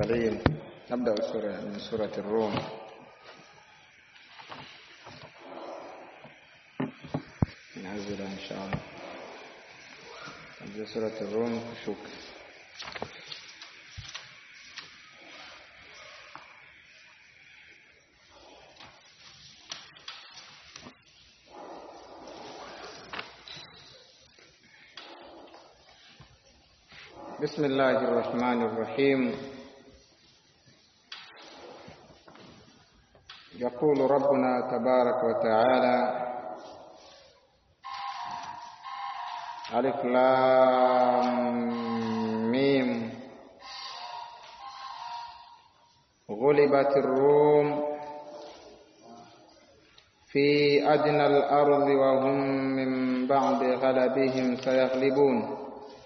العليم نبدأ سورة من سورة الروم نعزل إن شاء الله نبدأ سورة الروم شكر بسم الله الرحمن الرحيم يقول ربنا تبارك وتعالى ألف لام ميم غلبت الروم في أدنى الأرض وهم من بعد غلبهم سيغلبون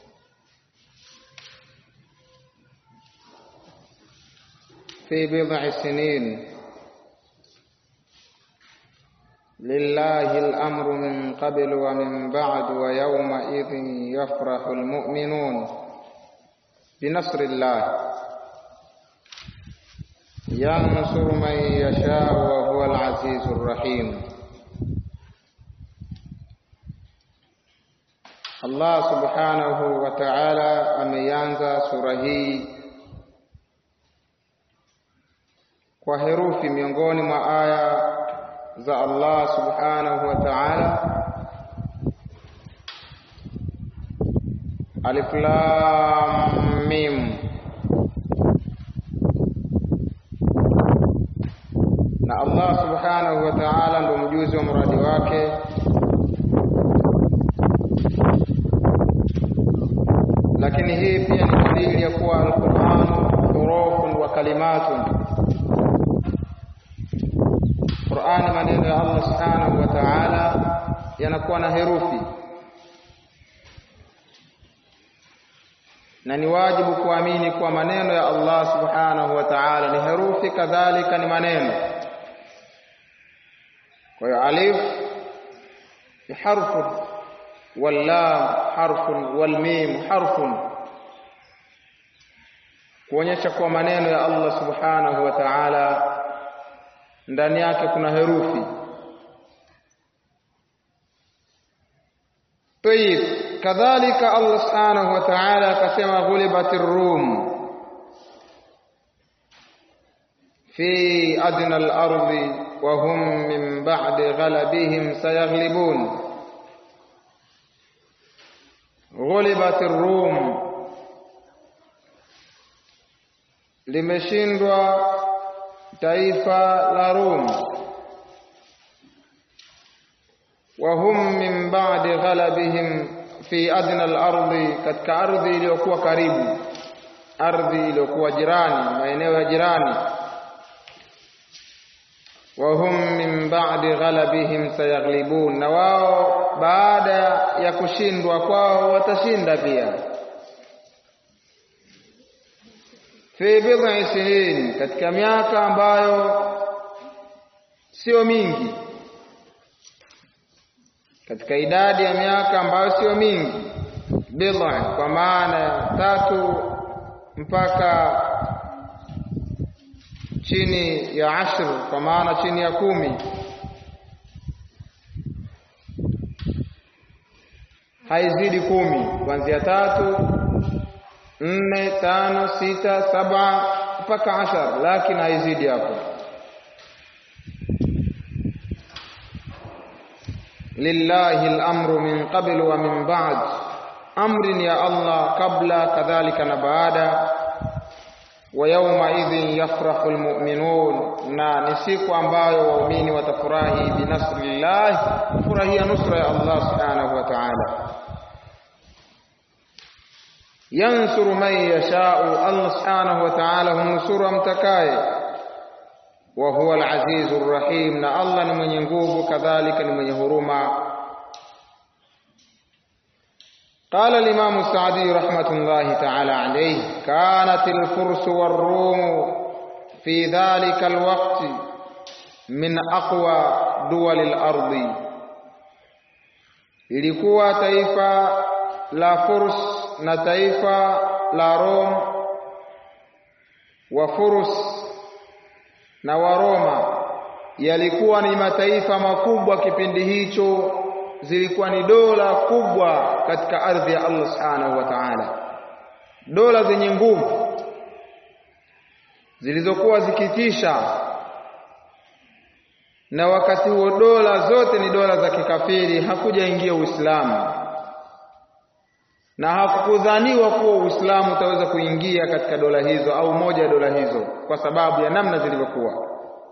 في بضع سنين لله الأمر من قبل ومن بعد ويومئذ يفرح المؤمنون بنصر الله ينصر من يشاء وهو العزيز الرحيم Allah subhanahu wa ta'ala ameanza sura hii kwa herufi miongoni mwa aya za Allah subhanahu wa ta'ala Alif Lam Mim na Allah subhanahu wa ta'ala ndo mjuzi wa mradi wake lakini hii pia ni dalili ya kuwa al-Qur'an hurufun wa kalimatun Qur'ani maneno ya Allah Subhanahu wa Ta'ala yanakuwa na herufi na ni wajibu kuamini kuwa maneno ya Allah Subhanahu wa Ta'ala ni herufi kadhalika ni maneno kwa hiyo alif ni harfu wal lam harfun wal mim harfun kuonyesha kuwa maneno ya Allah Subhanahu wa Ta'ala ndani yake kuna herufi طيب كذلك الله سبحانه وتعالى كما غلبت الروم في أدنى الأرض وهم من بعد غلبهم سيغلبون غلبت الروم limeshindwa taifa la Rum wa hum min ba'di ghalabihim fi adna al-ardi katika ardhi iliyokuwa karibu ardhi iliyokuwa jirani maeneo ya jirani wa hum min ba'di ghalabihim sayaghlibun na wao baada ya kushindwa kwao watashinda pia fi bid'i sinin katika miaka ambayo sio mingi katika idadi ya miaka ambayo sio mingi bid'a kwa maana tatu mpaka chini ya ashru kwa maana chini ya kumi haizidi kumi kuanzia tatu nne tano sita saba mpaka ashar lakini haizidi hapo lillahi al-amru min qabl wa min ba'd amrin ya Allah kabla kadhalika na baada wa yawma idhin yafrahu almu'minun na ni siku ambayo waumini watafurahi binasrillah furahia nusra ya Allah subhanahu wa ta'ala yansuru man yashau Allah subhanahu wa ta'ala humnusuru amtakaye wa huwa al-azizu rahim na Allah ni mwenye nguvu kadhalika ni mwenye huruma قال الإمام السعدي رحمة الله تعالى عليه كانت الفرس والروم في ذلك الوقت من أقوى دول الأرض ilikuwa taifa la Furs na taifa la Rom wa Furus na Waroma yalikuwa ni mataifa makubwa kipindi hicho, zilikuwa ni dola kubwa katika ardhi ya Allah subhanahu wa ta'ala, dola zenye nguvu zilizokuwa zikitisha, na wakati huo dola zote ni dola za kikafiri, hakujaingia Uislamu na hakukudhaniwa kuwa Uislamu utaweza kuingia katika dola hizo au moja ya dola hizo kwa sababu ya namna zilivyokuwa.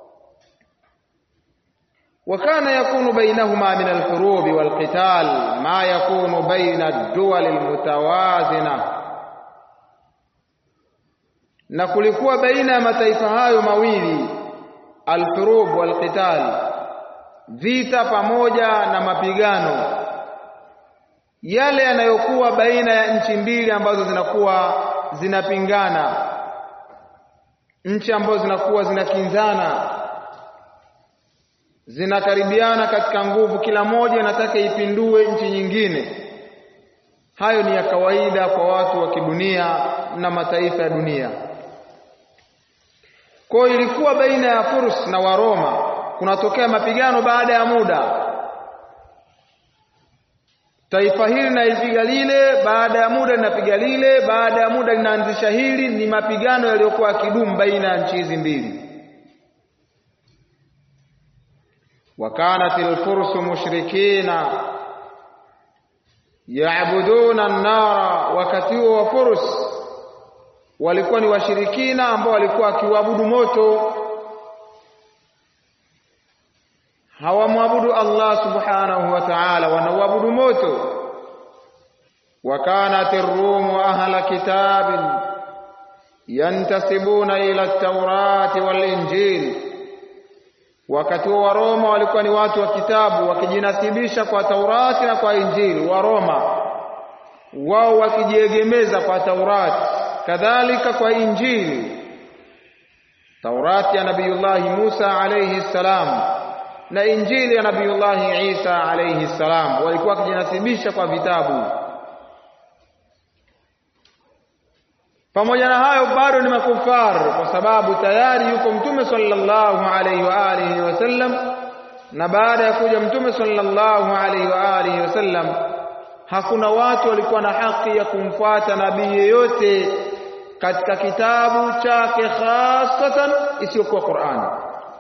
Wakana yakunu bainahuma min alhurubi walqital ma yakunu baina ad-duwal almutawazina, na kulikuwa baina ya mataifa hayo mawili alhurub walqital, vita pamoja na mapigano yale yanayokuwa baina ya nchi mbili ambazo zinakuwa zinapingana, nchi ambazo zinakuwa zinakinzana, zinakaribiana katika nguvu, kila moja inataka ipindue nchi nyingine. Hayo ni ya kawaida kwa watu wa kidunia na mataifa ya dunia. Kwa hiyo ilikuwa baina ya Furs na Waroma kunatokea mapigano baada ya muda taifa hili linaipiga lile, baada ya muda linapiga lile, baada ya muda linaanzisha hili. Ni mapigano yaliyokuwa yakidumu baina ya nchi hizi mbili. wakanat lfursu mushrikina yaabuduna an-nara, wakati huo wa Furs walikuwa ni washirikina ambao walikuwa wakiuabudu moto hawamwabudu Allah subhanahu wa ta'ala, wanauabudu moto. wa kanat ar-rumu ahla kitabin yantasibuna ila at-taurati wal-injil, wakati wa Roma walikuwa ni watu wa kitabu wakijinasibisha kwa Taurati na kwa Injili. Wa Roma wao wakijiegemeza kwa Taurati, kadhalika kwa Injili. Taurati ya Nabiyullahi Musa alayhi salam na Injili ya Nabiyullahi Isa alayhi salam walikuwa wakijinasibisha kwa vitabu. Pamoja na hayo bado ni makufar, kwa sababu tayari yuko Mtume sallallahu alayhi wa alihi wasallam, na baada ya kuja Mtume sallallahu alayhi wa alihi wasallam hakuna watu walikuwa na haki ya kumfuata nabii yeyote katika kitabu chake hasatan isiyokuwa Qur'ani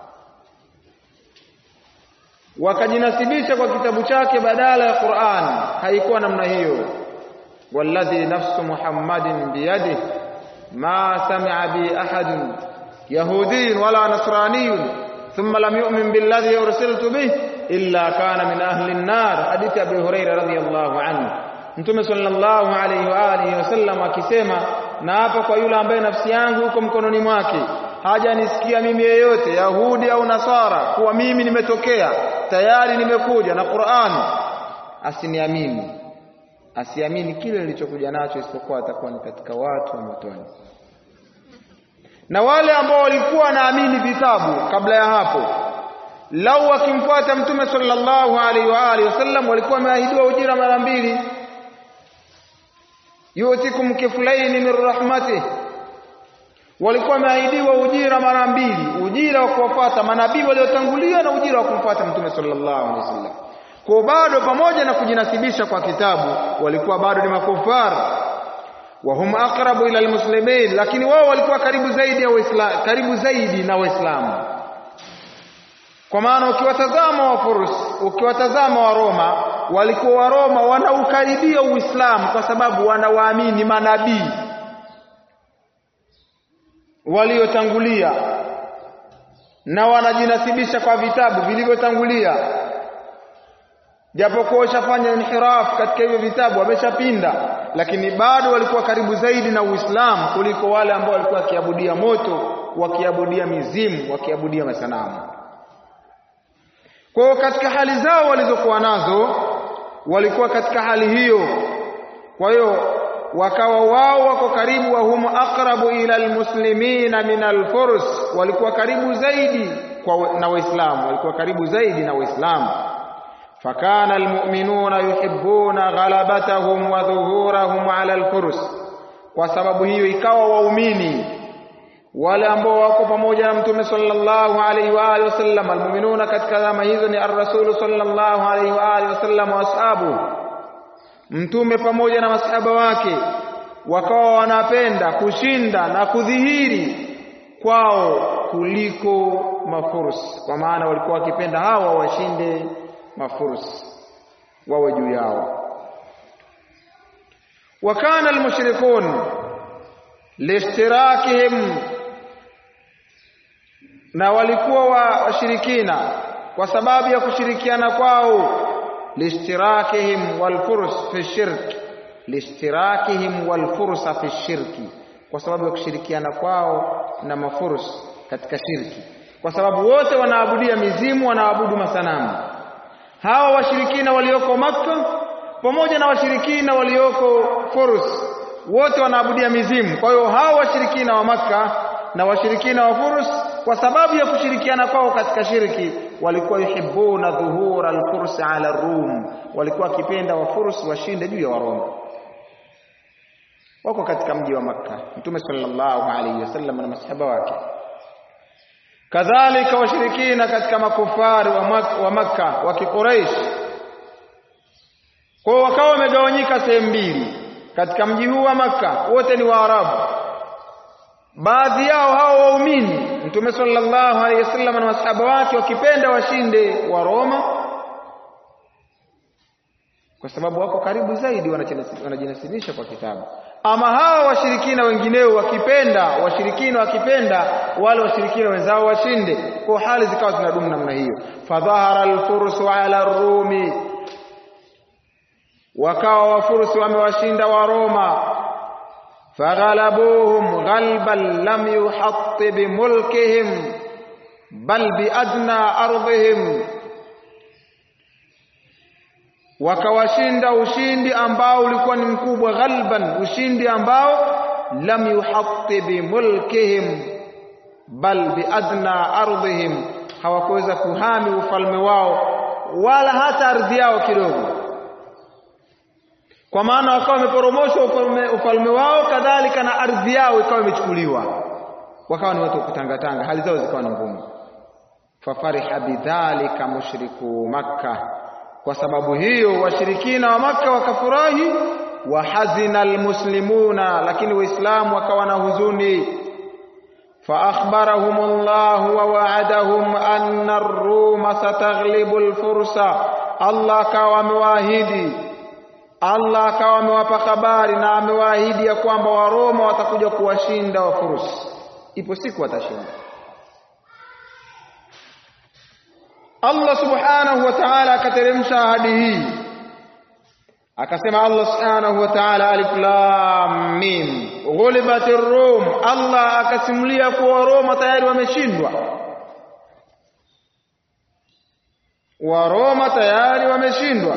wakajinasibisha kwa kitabu chake badala ya Qur'an. Haikuwa namna hiyo. walladhi nafsu Muhammadin biyadihi ma sami'a bi ahadin yahudiyin wala nasraniyun thumma lam yu'min billadhi ursiltu bih illa kana min ahli an-nar. Hadithi Abi Hurairah radhiyallahu anhu, Mtume sallallahu alayhi wa alihi wasallam akisema, na hapa kwa yule ambaye nafsi yangu iko mkononi mwake hajanisikia mimi yeyote Yahudi au Nasara kuwa mimi nimetokea tayari nimekuja na Qur'an, asiniamini, asiamini kile nilichokuja nacho, isipokuwa atakuwa ni katika watu wa motoni. Na wale ambao walikuwa wanaamini vitabu kabla ya hapo, lau wakimfuata Mtume sallallahu alaihi wa alihi wasallam, walikuwa wameahidiwa ujira mara mbili, yutikum kiflaini min rahmatih walikuwa wameahidiwa ujira mara mbili, ujira wa kuwafuata manabii waliotangulia na ujira wa kumfuata mtume sallallahu alaihi wasallam. Kwa bado pamoja na kujinasibisha kwa kitabu, walikuwa bado ni makufar, wa hum aqrabu ila almuslimin, lakini wao walikuwa karibu zaidi ya Waislamu, karibu zaidi na Waislamu. Kwa maana ukiwatazama wa Furs, ukiwatazama wa Roma, walikuwa wa Roma wanaukaribia Uislamu kwa sababu wanawaamini manabii waliotangulia na wanajinasibisha kwa vitabu vilivyotangulia, japokuwa washafanya inhiraf katika hivyo vitabu, wameshapinda, lakini bado walikuwa karibu zaidi na Uislamu kuliko wale ambao walikuwa wakiabudia moto, wakiabudia mizimu, wakiabudia masanamu. Kwa hiyo katika hali zao walizokuwa nazo walikuwa katika hali hiyo. Kwa hiyo wakawa wao wako karibu, wa hum aqrabu ila almuslimina min alfurs, walikuwa karibu zaidi kwa na Waislamu, walikuwa karibu zaidi na Waislamu. Fakana almu'minuna yuhibbuna ghalabatahum wa dhuhurahum ala alfurs, kwa sababu hiyo ikawa waumini wale ambao wako pamoja na mtume sallallahu alaihi wa alihi wasallam almu'minuna katika zama hizo ni ar-rasul sallallahu alaihi wa alihi wasallam wa ashabu mtume pamoja na masahaba wake wakawa wanapenda kushinda na kudhihiri kwao kuliko mafursi kwa maana walikuwa wakipenda hawa washinde mafursi wawe juu yao wakana almushrikun liishtirakihim na walikuwa washirikina kwa sababu ya kushirikiana kwao liishtirakihim walfurs fi shirk liishtirakihim walfursa fi shirki kwa sababu ya kushirikiana kwao na mafurs katika shirki kwa sababu wote wanaabudia mizimu wanaabudu masanamu hawa washirikina walioko Makka pamoja na washirikina walioko Furs wote wanaabudia mizimu. Kwa hiyo hawa washirikina wa Makka na washirikina wa Furs kwa sababu ya kushirikiana kwao katika shirki walikuwa yuhibbuna dhuhura al-furs ala rum, walikuwa wakipenda wa Furs washinde juu ya Waroma. Wako katika mji wa Makka, Mtume sallallahu alaihi wasallam na masahaba wake kadhalika washirikina katika makufari wa, mak wa Makka wa Kiquraish kwa wakawa wamegawanyika sehemu mbili katika mji huu wa Makka wote ni Waarabu baadhi yao hao waumini Mtume sallallahu alaihi wasallam na masahaba wake wakipenda washinde wa Roma kwa sababu wako karibu zaidi wanajinasibisha kwa kitabu ama hawa washirikina wengineo wakipenda washirikina wakipenda wale washirikina wenzao washinde kwa hali zikawa zinadumu namna hiyo fadhahara alfursu ala rumi wakawa wafursi wamewashinda wa Roma faghalabuhum ghalban lam yuhatti bimulkihim bal biadna ardhihim wakawashinda ushindi ambao ulikuwa ni mkubwa ghalban ushindi ambao lam yuhatti bimulkihim bal biadna ardhihim hawakuweza kuhami ufalme wao wala hata ardhi yao kidogo kwa maana wakawa wameporomoshwa ufalme, ufalme wao kadhalika na ardhi yao ikawa imechukuliwa wakawa ni watu wa kutangatanga hali zao zikawa ni ngumu fafariha bidhalika mushriku makkah kwa sababu hiyo washirikina wa maka wakafurahi wa hazina almuslimuna lakini waislamu wakawa na huzuni فأخبرهم الله ووعدهم أن الروم ستغلب الفرس الله akawa amewaahidi Allah akawa amewapa habari na amewaahidi ya kwamba Waroma watakuja kuwashinda Wafursi. Ipo siku watashinda. Allah subhanahu wa ta'ala akateremsha ahadi hii akasema Allah subhanahu wa ta'ala alif lam mim ghulibatir rum Allah akasimulia kuwa Roma tayari wameshindwa wa Roma tayari wameshindwa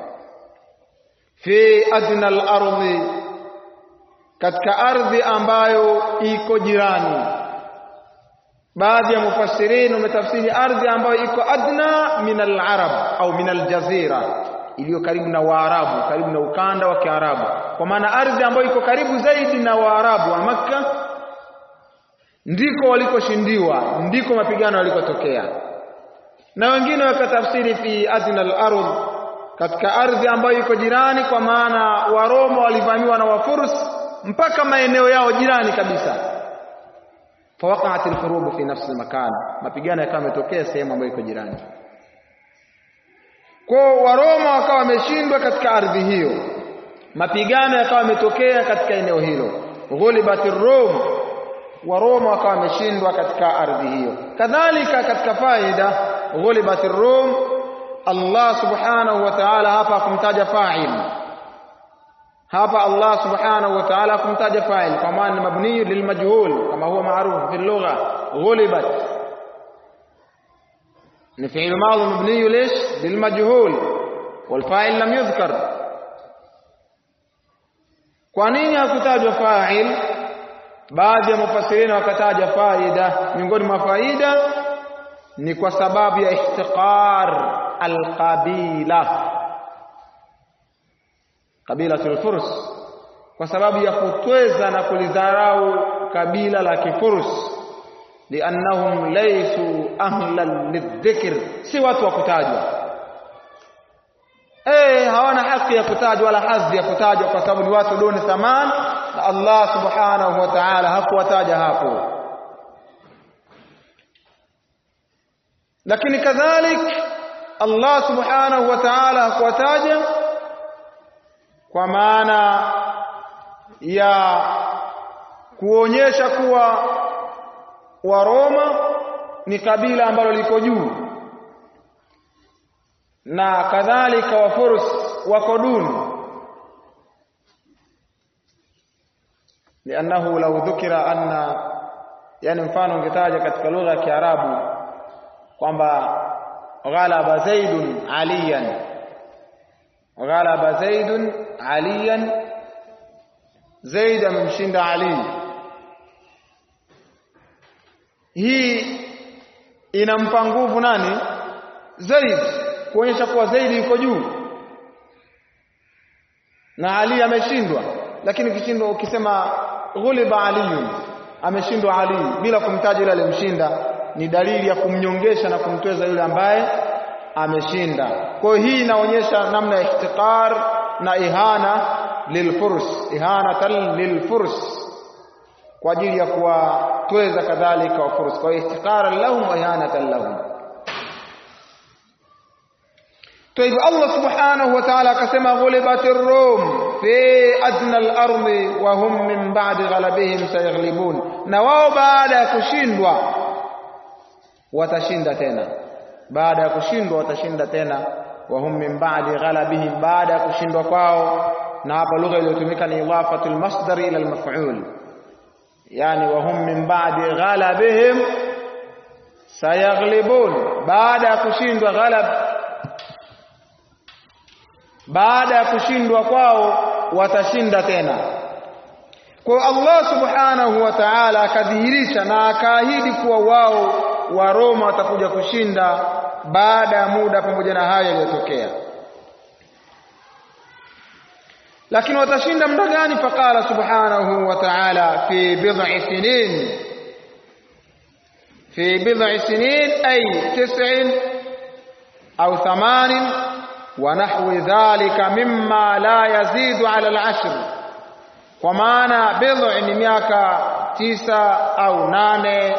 fi adna al-ardi katika ardhi ambayo iko jirani baadhi ya mufassirin wametafsiri ardhi ambayo iko adna min al-arab au min al-jazira iliyo karibu na Waarabu, karibu na ukanda wa Kiarabu, kwa maana ardhi ambayo iko karibu zaidi na Waarabu wa Makka ndiko walikoshindiwa, ndiko mapigano yalikotokea. Na wengine wakatafsiri fi adna al-ardh, katika ardhi ambayo iko jirani, kwa maana Waroma walivamiwa na Wafurs mpaka maeneo yao jirani kabisa. Fawaqa'at al-hurub fi nafsi al-makan, mapigano yakawa yametokea sehemu ambayo iko jirani kwa Waroma wakawa wameshindwa katika ardhi hiyo, mapigano yakawa yametokea katika eneo hilo. Ghulibat Rum, Waroma wakawa wameshindwa katika ardhi hiyo. Kadhalika katika faida ghulibat Rum, Allah subhanahu wa ta'ala hapa kumtaja fa'il hapa Allah subhanahu wa ta'ala kumtaja fa'il kwa maana ni mabni lilmajhul kama huwa maarufu fi lugha ghulibat ni fi'il madhi mabni lish lilmajhul والفاعل لم يذكر kwa nini hakutajwa fa'il baadhi ya mufassirini wakataja faida miongoni mwa faida ni kwa sababu ya ihtiqar alqabila kabilatul furs kwa sababu ya kutweza na kulidharau kabila la kifurs liannahum laysu ahlan lidhikr si watu wa kutajwa eh hawana haki ya kutajwa wala hadhi ya kutajwa kwa sababu ni watu duni thaman na Allah subhanahu wa ta'ala hakuwataja hapo lakini kadhalik Allah subhanahu wa ta'ala hakuwataja kwa maana ya kuonyesha kuwa Waroma ni kabila ambalo liko juu na kadhalika Wafurs wako duni liannahu law dhukira anna yani mfano ungetaja katika lugha ya Kiarabu kwamba ghalaba zaidun aliyan ghalaba zaidun aliyan zaid amemshinda ali hii inampa nguvu nani zaid kuonyesha kuwa zaidi yuko juu na ali ameshindwa lakini ukishindwa ukisema ghuliba aliyun ameshindwa ali bila kumtaja yule aliyemshinda ni dalili ya kumnyongesha na kumtweza yule ambaye ameshinda kwa hiyo hii inaonyesha namna ya ihtiqar na ihana lilfurs ihanatan lilfurs kwa ajili ya kuwatweza kadhalika wafurs kwa hiyo ihtiqaran lahum wa ihanatan lahum طيب الله سبحانه وتعالى كما غلبت الروم في أدنى الأرض وهم من بعد غلبهم سيغلبون نواو بعد كشندوا watashinda tena baada ya kushindwa watashinda tena wahum min ba'di ghalabihim baada ya kushindwa kwao na hapa lugha iliyotumika ni idafatul masdar ila al-maf'ul yani wahum min ba'di ghalabihim sayaghlibun baada ya kushindwa ghalab baada ya kushindwa kwao watashinda tena kwa Allah subhanahu wa ta'ala akadhihirisha na akaahidi kuwa wao wa Roma watakuja kushinda baada ya muda pamoja na haya yaliyotokea lakini watashinda muda gani faqala subhanahu wa ta'ala fi bid'i sinin fi bid'i sinin ay tis'in au thamanin wa nahwi dhalika mimma la yazidu ala al-ashr kwa maana bid'i ni miaka tisa au nane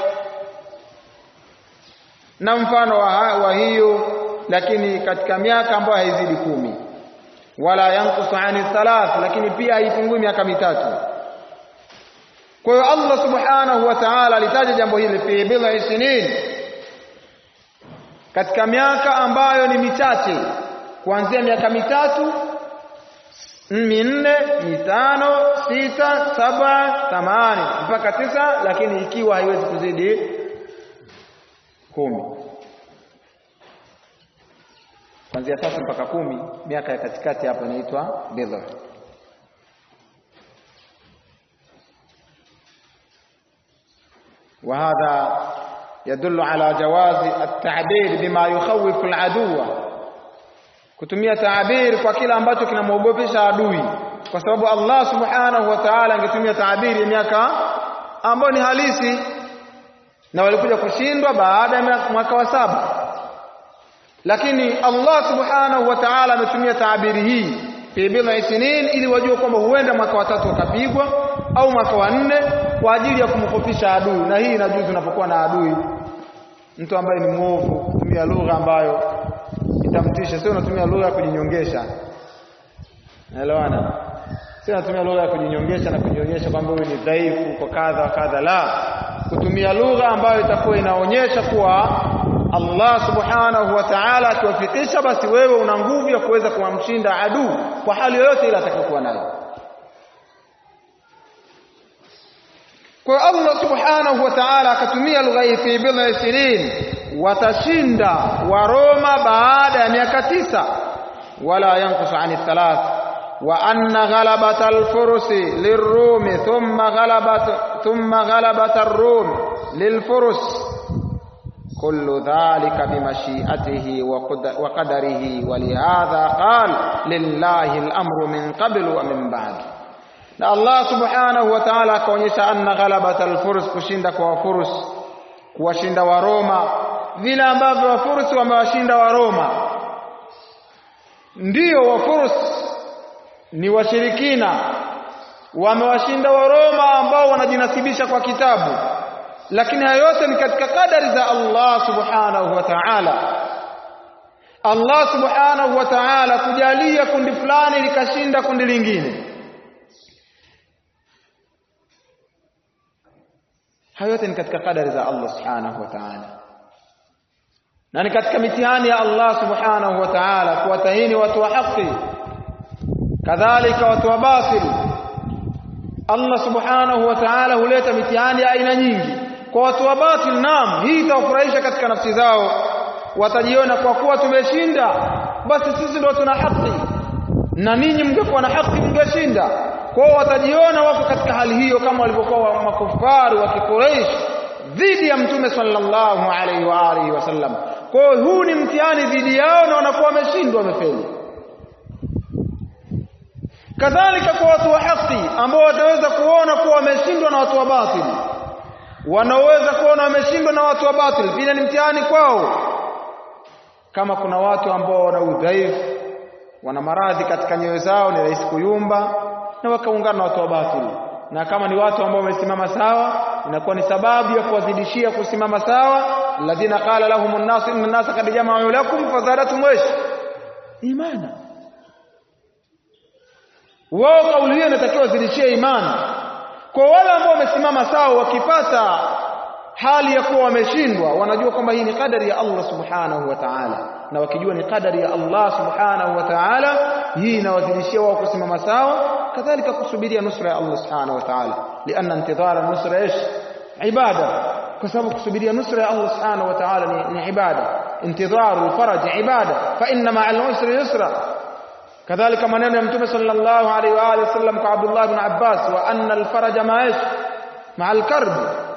na mfano wa, wa hiyo lakini katika miaka ambayo haizidi kumi wala yankusu ani thalath lakini pia haipungui miaka mitatu kwa hiyo Allah subhanahu wa ta'ala alitaja jambo hili fi bid'i sinin katika miaka ambayo ni michache kuanzia miaka mitatu minne mitano sita saba thamani mpaka tisa lakini ikiwa haiwezi kuzidi kumi kuanzia sasa mpaka kumi miaka ya katikati hapo inaitwa bidha وهذا يدل على جواز التعبير بما يخوف العدو kutumia taabiri kwa kila ambacho kinamwogopesha adui kwa sababu Allah subhanahu wa ta'ala angetumia taabiri ya miaka ambayo ni halisi na walikuja kushindwa baada ya mwaka wa saba lakini Allah subhanahu wa ta'ala ametumia taabiri hii fi bid'i sinin ili wajue kwamba huenda mwaka wa tatu wakapigwa au mwaka wa nne kwa ajili ya kumkofisha adui na hii inajuzu unapokuwa na adui mtu ambaye ni mwovu kutumia lugha ambayo itamtisha sio unatumia lugha ya kujinyongesha naelewana sio unatumia lugha ya kujinyongesha na kujionyesha kwamba wewe ni dhaifu kwa kadha kadha la kutumia lugha ambayo itakuwa inaonyesha kuwa Allah subhanahu wa ta'ala akiwafikisha basi wewe una nguvu ya kuweza kumshinda adui kwa hali yoyote ile atakayokuwa nayo kwa Allah subhanahu wa ta'ala akatumia lugha hii fi bid'i sinin watashinda wa Roma baada ya miaka tisa wala yankusu ani thalath wa anna ghalabata al-fursi lirrumi thumma ghalabat thumma ghalabata ar-rum lilfurus kullu dhalika bimashi'atihi wa qadarihi wa lihadha qala lillahi al-amru min qablu wa min ba'd na Allah subhanahu wa ta'ala akaonyesha anna ghalabata al-furs kushinda kwa wafurus kuwashinda wa Roma vile ambavyo wafurus wamewashinda wa Roma ndiyo wafurus ni washirikina wamewashinda wa Roma ambao wanajinasibisha kwa kitabu lakini hayo yote ni katika kadari za Allah subhanahu wa ta'ala Allah subhanahu wa ta'ala kujalia kundi fulani likashinda kundi lingine hayo yote ni katika kadari za Allah subhanahu wa ta'ala na ni katika mitihani ya Allah subhanahu wa ta'ala kuwatahini watu wa haki kadhalika watu wa batil Allah subhanahu wa ta'ala huleta mitihani ya aina nyingi kwa watu wa batil naam hii itawafurahisha katika nafsi zao watajiona kwa kuwa tumeshinda basi sisi ndio tuna haki na ninyi mngekuwa na haki mngeshinda kwao watajiona wako katika hali hiyo kama walivyokuwa makufaru wa Quraysh dhidi ya mtume sallallahu alaihi wa alihi wasallam kwao huu ni mtihani dhidi yao na wanakuwa wameshindwa wamefeli kadhalika kwa watu wa haki ambao wataweza kuona kuwa wameshindwa na watu wa batili wanaoweza kuona wameshindwa na watu wa batili pia ni mtihani kwao kama kuna watu ambao wana udhaifu wana maradhi katika nyoyo zao ni rahisi kuyumba na wakaungana na watu wa batili na kama ni watu ambao wamesimama sawa inakuwa ni sababu ya kuwazidishia kusimama sawa alladhina qala lahum an-nas inna an-nasa qad jama'u lakum fazadatum wash imana wao kauli hiyo inatakiwa zidishie imani kwa wale ambao wamesimama sawa wakipata hali ya kuwa wameshindwa wanajua kwamba hii ni kadari ya Allah subhanahu wa ta'ala na wakijua ni kadari ya Allah subhanahu wa ta'ala hii inawazidishia wao kusimama sawa kadhalika kusubiria nusra ya Allah subhanahu wa ta'ala lianna intidhara nusra ish ibada kwa sababu kusubiria nusra ya Allah subhanahu wa ta'ala ni, ni ibada intidharu faraj ibada fa inna ma'al usri yusra kadhalika maneno ya mtume sallallahu alaihi wa alihi wasallam kwa Abdullah ibn Abbas wa anna al-faraja ma'ish ma'al karb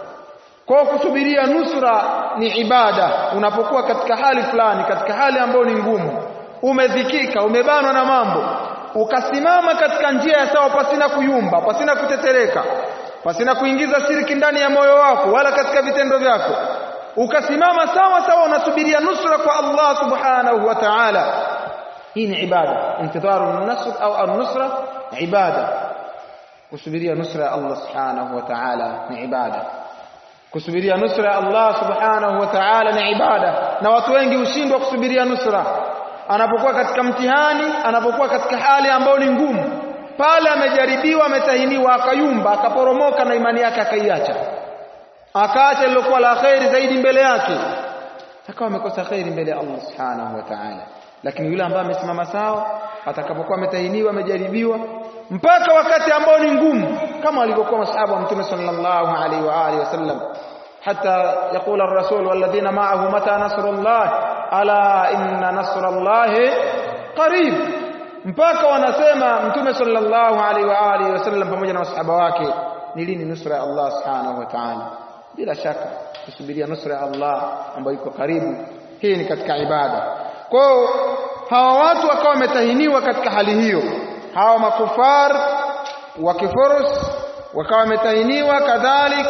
kwa kusubiria nusra ni ibada unapokuwa katika hali fulani katika hali ambayo ni ngumu umedhikika umebanwa na mambo ukasimama katika njia ya sawa pasina kuyumba pasina kutetereka pasina kuingiza shiriki ndani ya moyo wako wala katika vitendo vyako ukasimama sawa sawa unasubiria nusra kwa Allah subhanahu wa ta'ala hii ni ibada intidharu an-nasr au an-nusra ibada kusubiria nusra ya Allah subhanahu wa ta'ala ni ibada kusubiria nusra ya Allah subhanahu wa ta'ala ni ibada na watu wengi hushindwa kusubiria nusra anapokuwa katika mtihani anapokuwa katika hali ambayo ni ngumu pale amejaribiwa ametahiniwa akayumba akaporomoka na imani yake akaiacha akaacha lilokuwa la khairi zaidi mbele yake akawa amekosa khairi mbele ya Allah subhanahu wa ta'ala lakini yule ambaye amesimama sawa atakapokuwa ametahiniwa amejaribiwa mpaka wakati ambao ni ngumu kama walivyokuwa masahaba wa mtume sallallahu alaihi wa alihi wasallam حتى يقول الرسول والذين معه متى نصر الله ألا إن نصر الله قريب mpaka wanasema mtume sallallahu alaihi wa alihi wasallam pamoja na masahaba wake ni lini nusra ya Allah subhanahu wa ta'ala bila shaka kusubiria nusra ya Allah ambayo iko karibu hii ni katika ibada kwao hawa watu wakawa wametahiniwa katika hali hiyo hawa makufar wa kifurus wakawa wametahiniwa kadhalik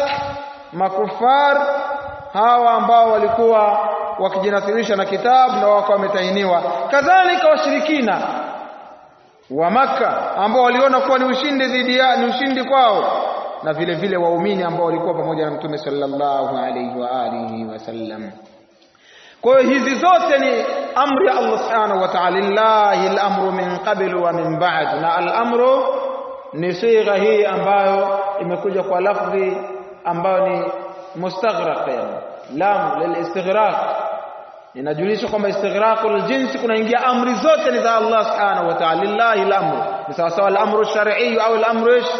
makufar hawa ambao walikuwa wakijinasirisha na kitabu na wakawa wametahiniwa kadhalika washirikina wa maka ambao waliona kuwa ni ushindi dhidi ya ni ushindi kwao na vile vile waumini ambao walikuwa pamoja na mtume sallallahu alayhi wa alihi wasallam kwa hiyo hizi zote ni amri ya Allah subhanahu wa ta'ala lillahi al-amru min qabl wa min ba'd na al-amru ni sigha hii ambayo imekuja kwa lafdhi ambayo ni mustaghraq yani lam lilistighraq inajulisha kwamba istighraqul jinsi kunaingia amri zote ni za Allah subhanahu wa ta'ala lillahi al-amru ni sawa sawa al-amru shar'i au al-amru ish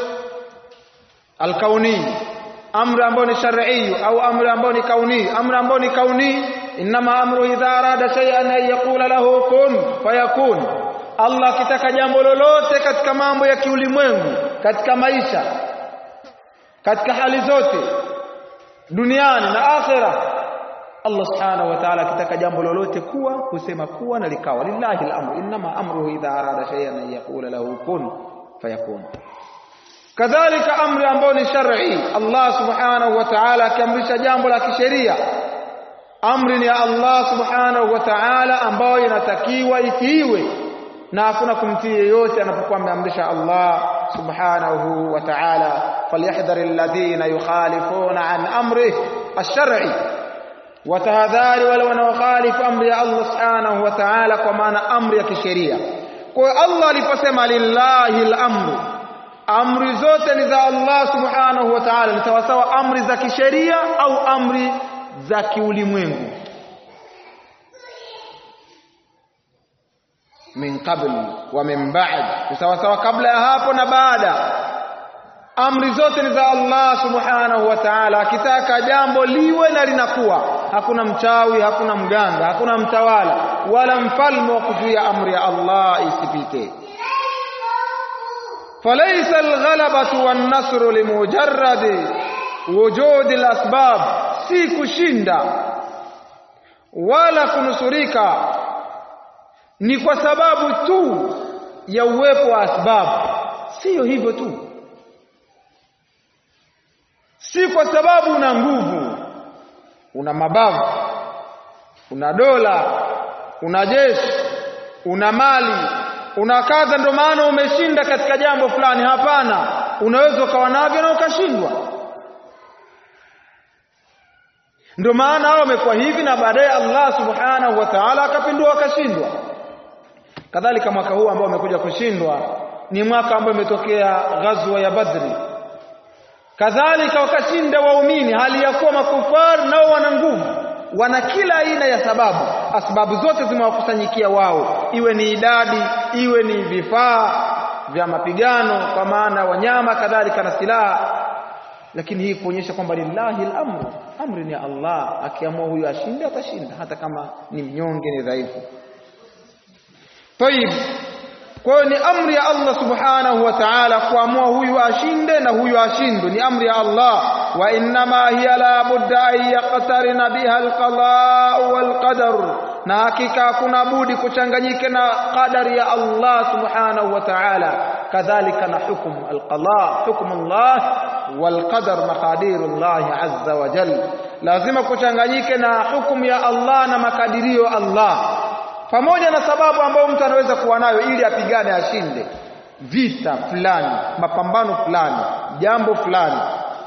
al-kauni amri ambayo ni shar'i au amri ambayo ni kauni amri ambayo ni kauni inma amru idha arada shay'an an yaqula lahu kun fayakun Allah akitaka jambo lolote katika mambo ya kiulimwengu katika maisha katika hali zote duniani na akhera Allah subhanahu wa ta'ala akitaka jambo lolote kuwa husema kuwa na likawa lillahi al-amru inma amruhu idha arada shay'an an yaqula lahu kun fayakun kadhalika amri ambayo ni shar'i Allah subhanahu wa ta'ala akiamrisha jambo la kisheria amri ni ya Allah subhanahu wa ta'ala ambayo inatakiwa itiiwe na hakuna kumtii yeyote anapokuwa ameamrisha Allah subhanahu wa ta'ala falyahdhar alladhina yukhalifuna an amrihi ash-shar'i watahadhari wale wanaokhalifu amri ya Allah subhanahu wa ta'ala kwa maana amri ya kisheria kwa hiyo Allah aliposema lillahi al-amru amri zote ni za Allah subhanahu wa ta'ala ni sawasawa amri za kisheria au amri za kiulimwengu min qabl wa min ba'd ni sawasawa kabla ya hapo na baada amri zote ni za Allah subhanahu wa ta'ala akitaka jambo liwe na linakuwa hakuna mchawi hakuna mganga hakuna mtawala wala mfalme wa kuzuia amri ya Allah isipite فليس الغلبة والنصر لمجرد وجود الأسباب si kushinda wala kunusurika ni kwa sababu tu ya uwepo wa asbabu siyo hivyo tu si kwa sababu una nguvu una mabavu una dola una jeshi una mali una kadha ndio maana umeshinda katika jambo fulani hapana unaweza ukawa navyo na ukashindwa ndio maana hao wamekuwa hivi na baadaye Allah subhanahu wa ta'ala akapindua akashindwa kadhalika mwaka huu ambao umekuja kushindwa ni mwaka ambao imetokea ghazwa ya Badri kadhalika wakashinda waumini hali ya kuwa makufar nao wana nguvu wana kila aina ya sababu sababu zote zimewakusanyikia wao iwe ni idadi iwe ni vifaa vya mapigano kwa maana wanyama kadhalika na silaha lakini hii kuonyesha kwamba lillahi al-amru amri ni Allah akiamua huyu ashinde atashinda hata kama ni mnyonge ni dhaifu طيب kwa hiyo ni amri ya Allah subhanahu wa ta'ala kuamua huyu ashinde na huyu ashindwe ni amri ya Allah wa innama hiya la budda an yaqtarina biha alqada wal qadar na hakika kuna budi kuchanganyike na qadari ya Allah subhanahu wa ta'ala kadhalika na hukum alqada hukum Allah wal qadar maqadir Allah azza wa jalla lazima kuchanganyike na hukumu ya Allah na makadirio Allah pamoja na sababu ambayo mtu anaweza kuwa nayo ili apigane ashinde vita fulani mapambano fulani jambo fulani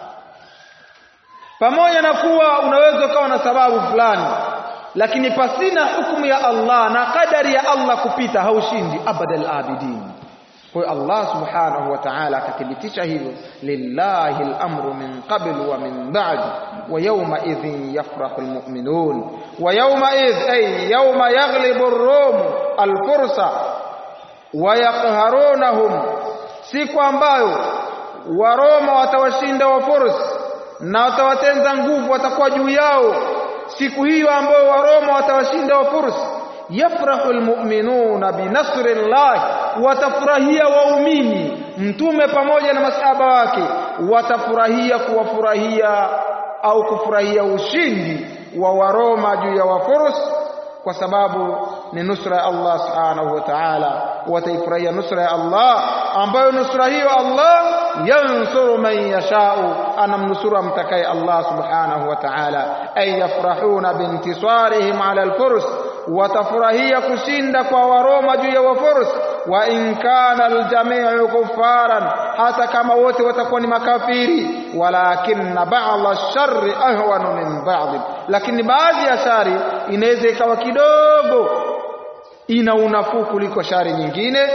pamoja na kuwa unaweza ukawa na sababu fulani lakini pasina hukumu ya Allah na kadari ya Allah kupita haushindi abadal abidin kwa Allah subhanahu wa ta'ala akathibitisha hivyo lillahi al-amru min qabl wa min ba'd wa yawma idhin yafrahu al-mu'minun wa yawma idh ay yawma yaghlibu ar-rum al-fursa wa yaqharunahum siku ambayo waroma watawashinda wafursi na watawatenza nguvu watakuwa juu yao siku hiyo ambayo waroma watawashinda wafursi yafrahu almu'minuna binasri llah watafurahia waumini mtume pamoja na masahaba wake watafurahia kuwafurahia au kufurahia ushindi wa waroma juu ya wafurus kwa sababu ni nusra ya Allah subhanahu wa ta'ala wataifurahia nusra ya Allah ambayo nusra hiyo Allah yansuru man yashau anamnusuru amtakaye Allah subhanahu wa ta'ala ay yafrahuna bintisarihim ala alfurs watafurahia kushinda kwa waroma juu ya wafurs wa in kana aljami'u kuffaran hata kama wote watakuwa ni makafiri walakinna ba'dha ash-sharri ahwanu min ba'd lakini baadhi ya shari inaweza ikawa kidogo ina unafuu kuliko shari nyingine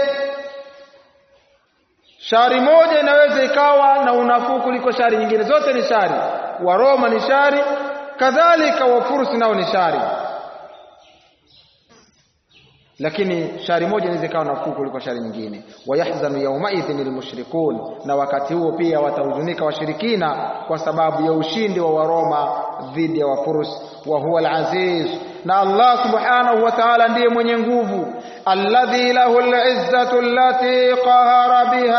shari moja inaweza ikawa na unafuu kuliko shari nyingine zote ni shari waroma ni shari kadhalika wafursi nao ni shari lakini shari moja inaweza ikawa nafuu kuliko shari nyingine wayahzanu yaumaidhin almushrikun na wakati huo pia watahuzunika washirikina kwa sababu ya ushindi wa waroma dhidi ya wafurus wa huwa alaziz na Allah subhanahu wa ta'ala ndiye mwenye nguvu alladhi lahu alizzatu allati qahara biha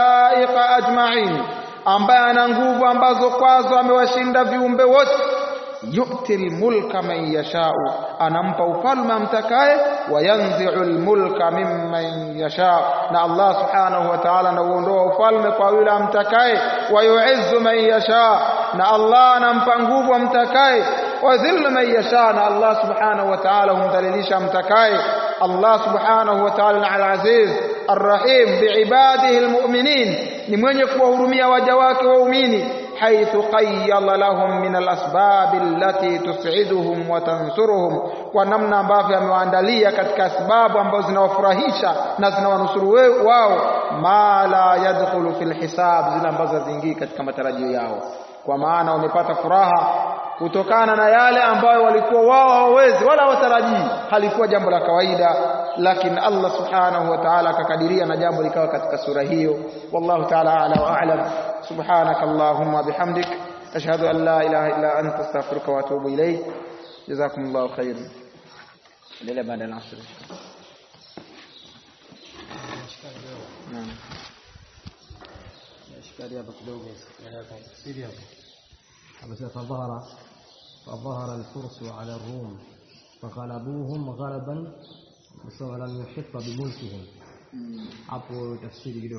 alkhalaiq ajma'in ambaye ana nguvu ambazo kwazo amewashinda viumbe wote yu'ti almulka man yashau anampa ufalme amtakaye wayanzi'u almulka mimman yasha na Allah subhanahu wa ta'ala anauondoa ufalme kwa yule amtakaye wayu'izzu man yasha na Allah anampa nguvu amtakaye wadhillu man yasha na Allah subhanahu wa ta'ala humdhalilisha amtakaye Allah subhanahu wa ta'ala al-aziz arrahim biibadihi almu'minin ni mwenye kuwahurumia waja wake waumini haithu qayyala lahum min alasbab allati tus'iduhum wa tansuruhum kwa namna ambavyo amewaandalia katika sababu ambazo zinawafurahisha na zinawanusuru wao ma la yadkhulu fil hisab zile ambazo haziingii katika matarajio yao kwa maana wamepata furaha kutokana na yale ambayo walikuwa wao hawawezi wala hawatarajii halikuwa jambo la kawaida lakini Allah subhanahu wa ta'ala akakadiria na jambo likawa katika sura hiyo wallahu ta'ala a'la wa a'lam subhanaka allahumma bihamdik ashhadu an la ilaha illa anta astaghfiruka wa atubu ilayk jazakumullahu khairan endelea baada ya asr naam ishkali hapa kidogo tafsiri hapa amesema fadhahara fadhahara alfursu ala rum faghalabuhum ghalaban walam yuhitta bimulkihim hapo tafsiri kidogo